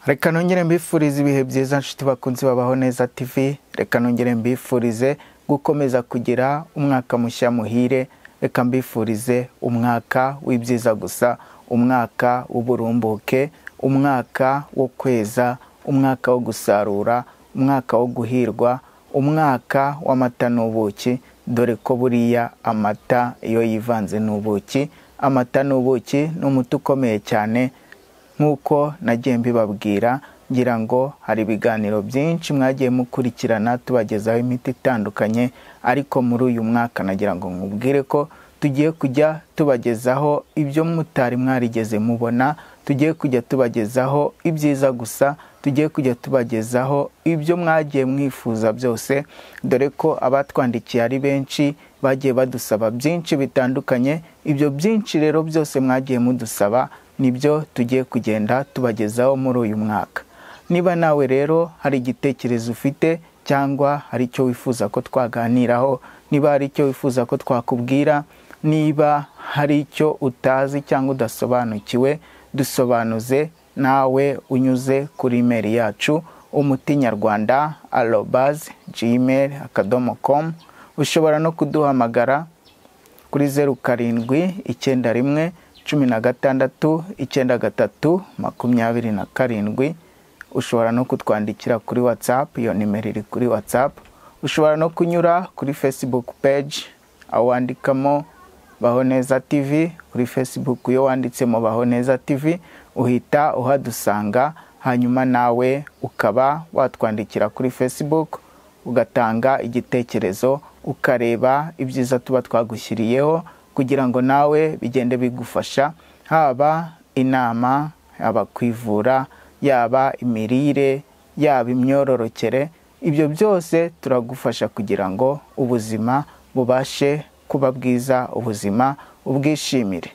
reka nongere mbifurize ibihe byiza nshuti bakunze babaho neza tv reka nongere mbifurize gukomeza kugira umwaka mushya muhire reka mbifurize umwaka w'ibyiza gusa umwaka w'uburumbuke umwaka wo kweza umwaka wo gusarura umwaka wo guhirwa umwaka w'amata n'ubuki dore ko buriya amata iyo yivanze n'ubuki amata n'ubuki ni umuti ukomeye cyane nk'uko nagiye mbibabwira ngira ngo hari ibiganiro byinshi mwagiye mukurikirana tubagezaho imiti itandukanye ariko muri uyu mwaka nagira ngo mubwire ko tugiye kujya tubagezaho ibyo mutari mwarigeze mubona tugiye kujya tubagezaho ibyiza gusa tugiye kujya tubagezaho ibyo mwagiye mwifuza byose dore ko abatwandikiye ari benshi bagiye badusaba byinshi bitandukanye ibyo byinshi rero byose mwagiye mudusaba nibyo tugiye kugenda tubagezaho muri uyu mwaka niba nawe rero hari igitekerezo ufite cyangwa hari icyo wifuza ko twaganiraho niba hari icyo wifuza ko twakubwira niba hari icyo utazi cyangwa udasobanukiwe dusobanuze nawe unyuze kuri imeri yacu umuti nyarwanda arobazi jimeri akadomo komu ushobora no kuduhamagara kuri zeru karindwi icyenda rimwe cumi na gatandatu icyenda gatatu makumyabiri na karindwi ushobora no kutwandikira kuri watsapu iyo nimero iri kuri watsapu ushobora no kunyura kuri fesibuku peji aho wandikamo baho neza tivi kuri fesibuku iyo wanditsemo baho neza tivi uhita uhadusanga hanyuma nawe ukaba watwandikira kuri fesibuku ugatanga igitekerezo ukareba ibyiza tuba twagushyiriyeho kugira ngo nawe bigende bigufasha haba inama haba kwivura yaba imirire yaba imyororokere ibyo byose turagufasha kugira ngo ubuzima bubashe kuba bwiza ubuzima ubwishimire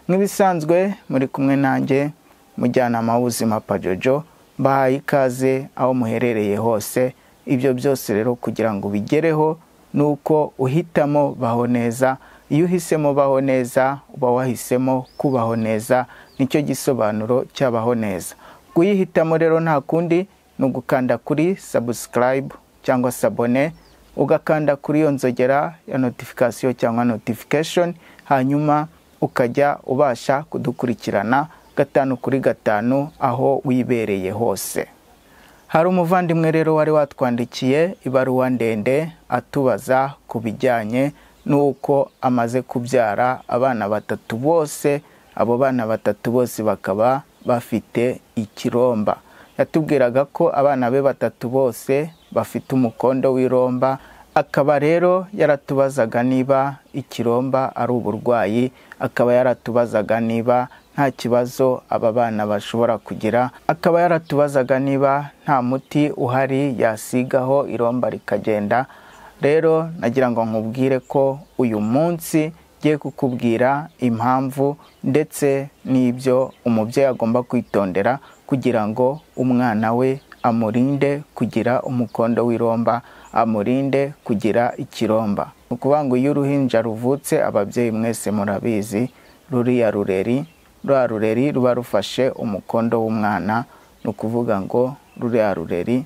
nk'ibisanzwe muri kumwe nanjye mujyanama w'ubuzima pajojo mbahaye ikaze aho muherereye hose ibyo byose rero kugira ngo ubigereho ni uko uhitamo baho neza iyo uhisemo baho neza uba wahisemo kubaho neza nicyo gisobanuro cy'abaho neza kuyihitamo rero nta kundi ni ugukanda kuri sabusikarayibu cyangwa sabone ugakanda kuri iyo nzogera ya notifikasiyo cyangwa notifikashoni hanyuma ukajya ubasha kudukurikirana gatanu kuri gatanu aho wibereye hose hari umuvandimwe rero wari watwandikiye ibaruwa ndende atubaza ku bijyanye n'uko amaze kubyara abana batatu bose abo bana batatu bose bakaba bafite ikiromba yatubwiraga ko abana be batatu bose bafite umukondo w'iromba akaba rero yaratubazaga niba ikiromba ari uburwayi akaba yaratubazaga niba nta kibazo aba bana bashobora kugira akaba yaratubazaga niba nta muti uhari yasigaho iromba rikagenda rero nagira ngo nkubwire ko uyu munsi ngiye kukubwira impamvu ndetse n'ibyo umubyeyi agomba kwitondera kugira ngo umwana we amurinde kugira umukondo w'iromba amurinde kugira ikiromba ni ukuvuga ngo iyo uruhinja ruvutse ababyeyi mwese murabizi ruriya rureri ruriya rureri ruba rufashe umukondo w'umwana ni ukuvuga ngo ruriya rureri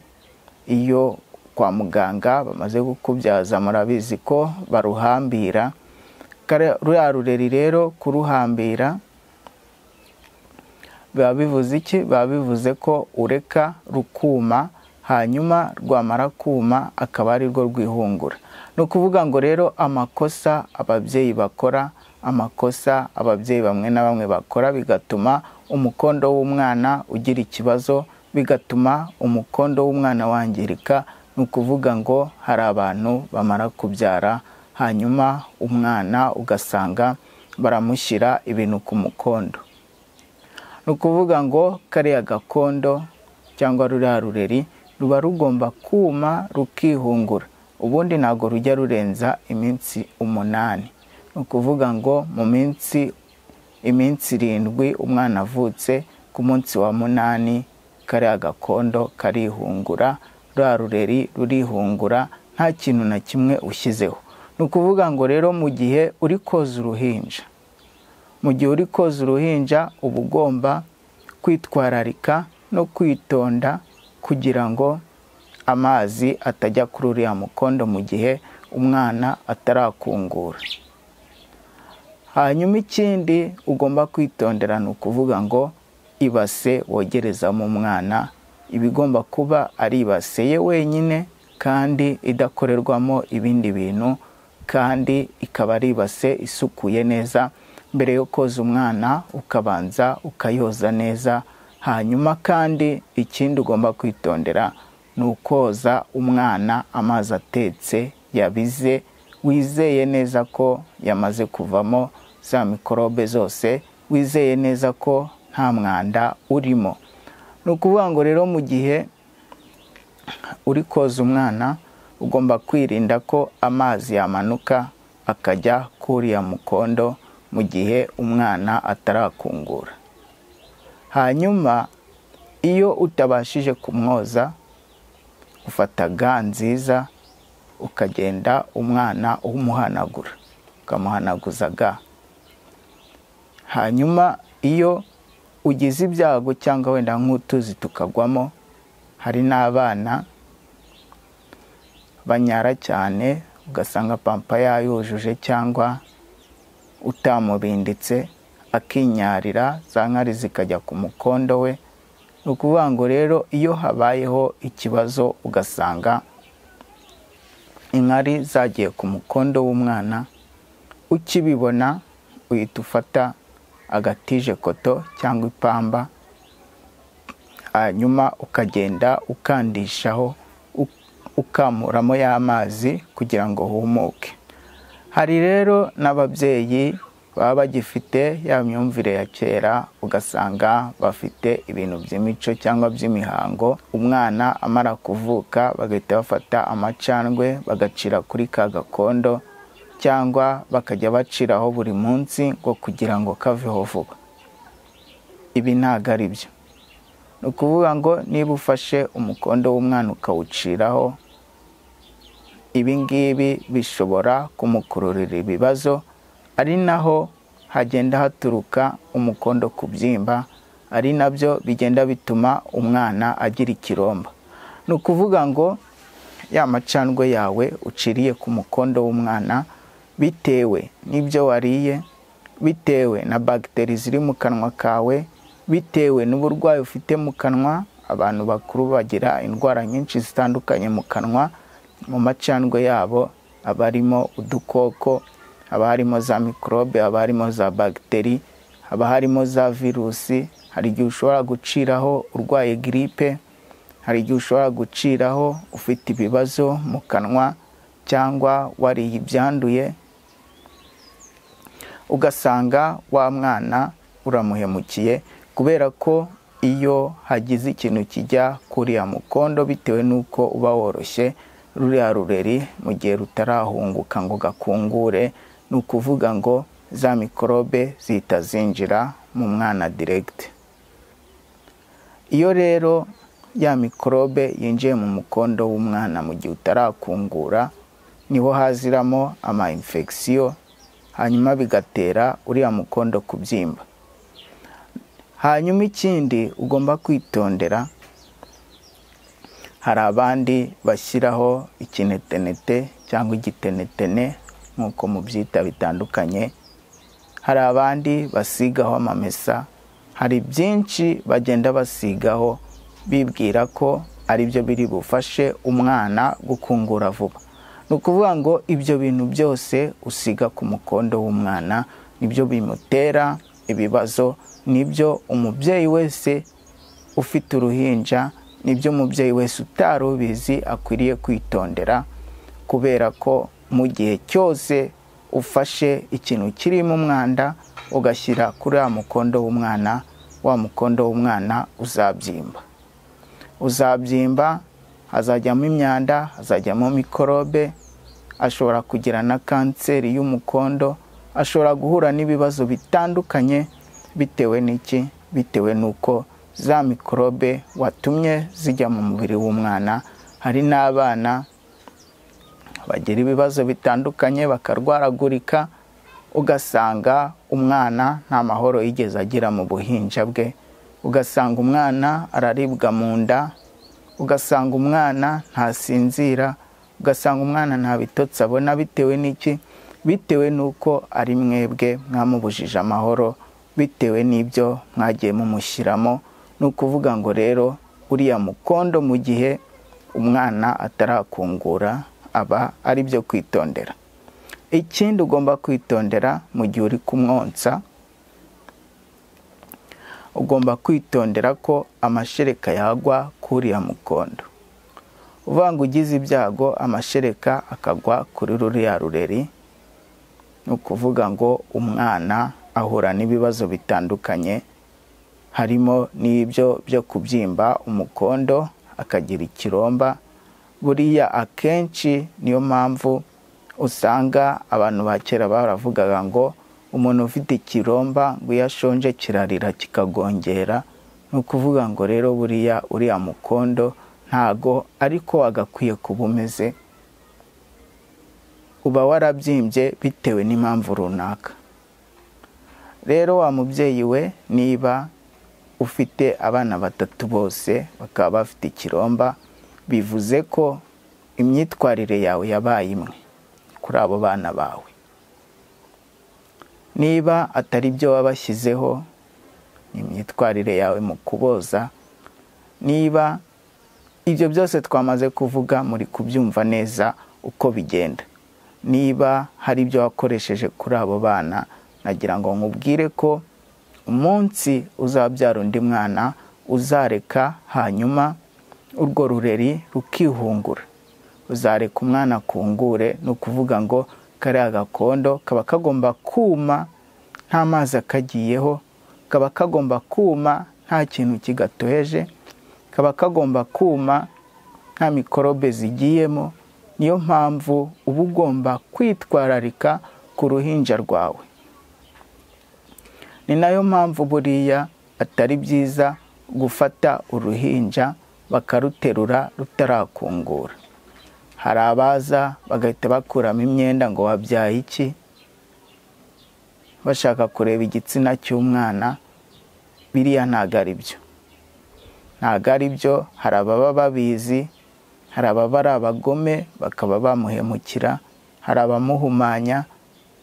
iyo kwa muganga bamaze kukubyaza murabizi ko baruhambira ruriya rureri rero kuruhambira biba bivuze iki biba bivuze ko ureka rukuma hanyuma rwamara kuma akaba ari rwo rwihungura ni ukuvuga ngo rero amakosa ababyeyi bakora amakosa ababyeyi bamwe na bamwe bakora bigatuma umukondo w'umwana ugira ikibazo bigatuma umukondo w'umwana wangirika ni ukuvuga ngo hari abantu bamara kubyara hanyuma umwana ugasanga baramushyira ibintu ku mukondo ni ukuvuga ngo kariya gakondo cyangwa ruriya rureri ruba rugomba kuma rukihungura ubundi ntabwo rujya rurenza iminsi umunani ni ukuvuga ngo mu minsi iminsi irindwi umwana avutse ku munsi wa munani kariya gakondo karihungura ruriya rureri rurihungura nta kintu na kimwe ushyizeho ni ukuvuga ngo rero mu gihe uri koza uruhinja mu gihe uri koza uruhinja uba ugomba kwitwararika no kwitonda kugira ngo amazi atajya kuri uriya mukondo mu gihe umwana atarakungura hanyuma ikindi ugomba kwitondera ni ukuvuga ngo ibase wogerezamo umwana iba igomba kuba ari ibase ye wenyine kandi idakorerwamo ibindi bintu kandi ikaba ari ibase isukuye neza mbere yo koza umwana ukabanza ukayoza neza hanyuma kandi ikindi ugomba kwitondera ni ukoza umwana amazi atetse yabize wizeye neza ko yamaze kuvamo za mikorobe zose wizeye neza ko nta mwanda urimo ni ukuvuga ngo rero mu gihe uri koza umwana ugomba kwirinda ko amazi yamanuka akajya kuriya mukondo mu gihe umwana atarakungura hanyuma iyo utabashije kumwoza ufata ga nziza ukagenda umwana umuhanagura ukamuhanaguza ga hanyuma iyo ugize ibyago cyangwa wenda nk'utuzi tukagwamo hari n'abana banyara cyane ugasanga pampa yayujuje cyangwa utamubinditse akinyarira za nkari zikajya ku mukondo we ni ukuvuga ngo rero iyo habayeho ikibazo ugasanga inkari zagiye ku mukondo w'umwana ukibibona uhita ufata agatije koto cyangwa ipamba hanyuma ukagenda ukandishaho ukamuramo y'amazi kugira ngo humuke hari rero n'ababyeyi baba bagifite ya myumvire ya kera ugasanga bafite ibintu by'imico cyangwa by'imihango umwana amara kuvuka bagahita bafata amacandwe bagacira kuri ka gakondo cyangwa bakajya baciraho buri munsi ngo kugira ngo kaveho vuba ibi ntabwo ari byo ni ukuvuga ngo niba ufashe umukondo w'umwana ukawuciraho ibi ngibi bishobora kumukururira ibibazo ari naho hagenda haturuka umukondo ku byimba ari nabyo bigenda bituma umwana agira ikiromba ni ukuvuga ngo ya macandwe yawe uciriye ku mukondo w'umwana bitewe n'ibyo wariye bitewe na bagiteri ziri mu kanwa kawe bitewe n'uburwayi ufite mu kanwa abantu bakuru bagira indwara nyinshi zitandukanye mu kanwa mu macandwe yabo haba harimo udukoko haba harimo za mikorobe haba harimo za bagiteri haba harimo za virusi hari igihe ushobora guciraho urwaye giripe hari igihe ushobora guciraho ufite ibibazo mu kanwa cyangwa wariye ibyanduye ugasanga wa mwana uramuhemukiye kubera ko iyo hagize ikintu kijya kuriya mukondo bitewe n'uko uba woroshye ruriya rureri mu gihe rutarahunguka ngo gakungure ni ukuvuga ngo za mikorobe zihita zinjira mu mwana diregiti iyo rero ya mikorobe yinjiye mu mukondo w'umwana mu gihe utarakungura niho haziramo ama infection hanyuma bigatera uriya mukondo kubyimba hanyuma ikindi ugomba kwitondera hari abandi bashyiraho ikinetenete cyangwa igitenetene nk'uko mubyita bitandukanye hari abandi basigaho amamesa hari byinshi bagenda basigaho bibwira ko ari byo biri bufashe umwana gukungura vuba ni ukuvuga ngo ibyo bintu byose usiga ku mukondo w'umwana nibyo bimutera ibibazo nibyo umubyeyi wese ufite uruhinja nibyo umubyeyi wese utari ubizi akwiriye kwitondera kubera ko mu gihe cyose ufashe ikintu kirimo umwanda ugashyira kuri wa mukondo w'umwana wa mukondo w'umwana uzabyimba uzabyimba hazajyamo imyanda hazajyamo mikorobe ashobora kugira na kanseri y'umukondo ashobora guhura n'ibibazo bitandukanye bitewe n'iki bitewe n'uko za mikorobe watumye zijya mu mubiri w'umwana hari n'abana bagira ibibazo bitandukanye bakarwaragurika ugasanga umwana nta mahoro yigeze agira mu buhinja bwe ugasanga umwana araribwa mu nda ugasanga umwana ntasinzira ugasanga umwana nta bitotsi abona bitewe n'iki bitewe n'uko ari mwebwe mwamubujije amahoro bitewe n'ibyo mwagiye mumushyiramo ni ukuvuga ngo rero uriya mukondo mu gihe umwana atarakungura aba ari byo kwitondera ikindi ugomba kwitondera mu gihe uri kumwonsa ugomba kwitondera ko amashereka yagwa kuri uriya mukondo uvuga ngo ugize ibyago amashereka akagwa kuri ruriya rureri ni ukuvuga ngo umwana ahura n'ibibazo bitandukanye harimo n'ibyo byo kubyimba umukondo akagira ikiromba buriya akenshi niyo mpamvu usanga abantu ba kera baravugaga ngo umuntu ufite ikiromba ngo iyo ashonje kirarira kikagongera ni ukuvuga ngo rero buriya uriya mukondo ntago ariko wagakwiye kuba umeze uba warabyimbye bitewe n'impamvu runaka rero wa mubyeyi we niba ufite abana batatu bose bakaba bafite ikiromba bivuze ko imyitwarire yawe yabaye imwe kuri abo bana bawe niba atari byo wabashyizeho ni imyitwarire yawe mu kuboza niba ibyo byose twamaze kuvuga muri kubyumva neza uko bigenda niba hari ibyo wakoresheje kuri abo bana nagira ngo nkubwire ko umunsi uzabyara undi mwana uzareka hanyuma urwo rureri rukihungura uzareka umwana akungure ni ukuvuga ngo kariya gakondo kaba kagomba kuma nta mazi akagiyeho kaba kagomba kuma nta kintu kigatoheje kaba kagomba kuma nta mikorobe zigiyemo niyo mpamvu uba ugomba kwitwararika ku ruhinja rwawe ni nayo mpamvu buriya atari byiza gufata uruhinja bakaruterura rutarakungura hari abaza bagahita bakuramo imyenda ngo wabyaye iki bashaka kureba igitsina cy'umwana biriya ntabwo ari byo ntabwo ari byo hari ababa babizi hari ababa ari abagome bakaba bamuhemukira hari abamuhumanya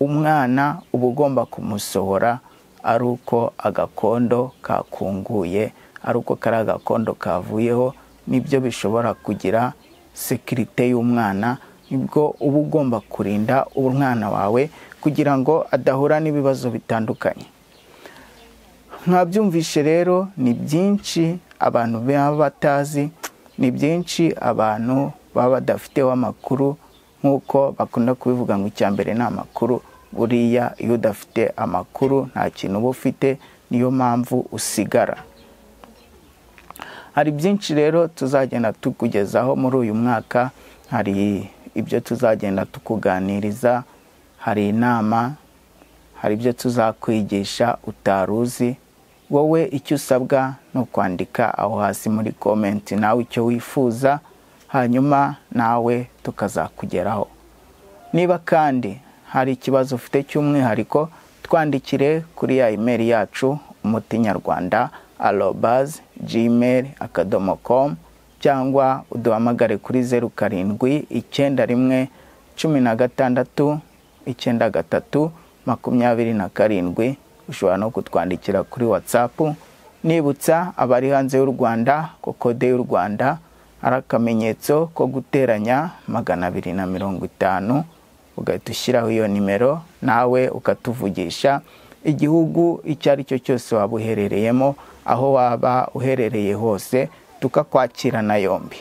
umwana uba ugomba kumusohora ari uko agakondo kakunguye ari uko kari agakondo kavuyeho nibyo bishobora kugira sekirite y'umwana nibwo uba ugomba kurinda umwana wawe kugira ngo adahura n'ibibazo bitandukanye mwabyumvishe rero ni byinshi abantu baba batazi ni byinshi abantu baba badafiteho amakuru nk'uko bakunda kubivuga ngo icya mbere ni amakuru buriya iyo udafite amakuru nta kintu uba ufite niyo mpamvu usigara hari byinshi rero tuzagenda tukugezaho muri uyu mwaka hari ibyo tuzagenda tukuganiriza hari inama hari ibyo tuzakwigisha utari uzi wowe icyo usabwa ni ukwandika aho hasi muri komenti nawe icyo wifuza hanyuma nawe tukazakugeraho niba kandi hari ikibazo ufite cy'umwihariko twandikire kuri ya imeri yacu umuti nyarwanda arobazi gmail akadomo komu cyangwa uduhamagare kuri zeru karindwi icyenda rimwe cumi na gatandatu icyenda gatatu makumyabiri na karindwi ushobora no kutwandikira kuri watsapu nibutsa abari hanze y'u rwanda ko kode y'u rwanda ari akamenyetso ko guteranya magana abiri na mirongo itanu ugahita ushyiraho iyo nimero nawe ukatuvugisha igihugu icyo ari cyo cyose waba uherereyemo aho waba uherereye hose tukakwakirana yombi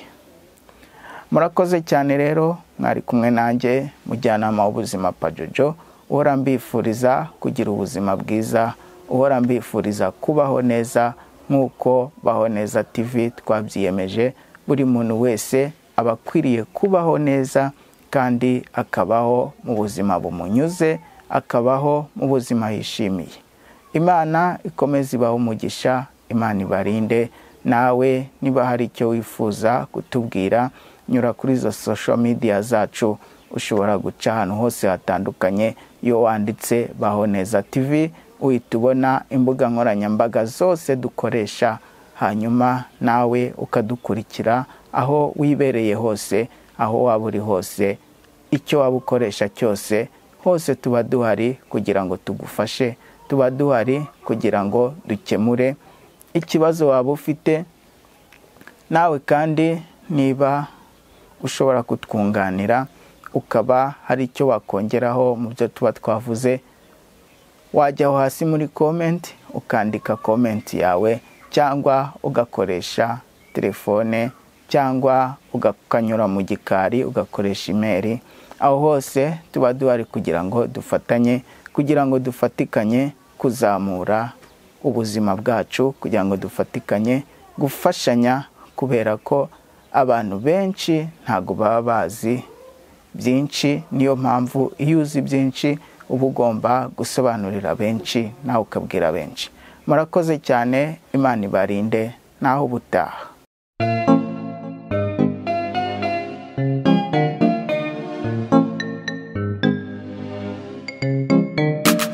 murakoze cyane rero mwari kumwe nanjye mujyanama w'ubuzima pajojo uhora mbifuriza kugira ubuzima bwiza uhora mbifuriza kubaho neza nk'uko baho neza tv twabyiyemeje buri muntu wese aba akwiriye kubaho neza kandi akabaho mu buzima bumunyuze akabaho mu buzima yishimiye imana ikomeze ibahe umugisha imana ibarinde nawe niba hari icyo wifuza kutubwira nyura kuri izo social media zacu ushobora guca ahantu hose hatandukanye iyo wanditse baho neza tv uhita ubona imbuga nkoranyambaga zose dukoresha hanyuma nawe ukadukurikira aho wibereye hose aho waba uri hose icyo waba ukoresha cyose hose tuba duhari kugira ngo tugufashe tuba duhari kugira ngo dukemure ikibazo waba ufite nawe kandi niba ushobora kutwunganira ukaba hari icyo wakongeraho mu byo tuba twavuze wajyaho hasi muri komenti ukandika komenti yawe cyangwa ugakoresha telefone cyangwa ukanyura mu gikari ugakoresha imeri aho hose tuba duhari kugira ngo dufatanye kugira ngo dufatikanye kuzamura ubuzima bwacu kugira ngo dufatikanye gufashanya kubera ko abantu benshi ntabwo baba bazi byinshi niyo mpamvu iyo uzi byinshi uba ugomba gusobanurira benshi nawe ukabwira benshi murakoze cyane imana ibarinde naho ubutaha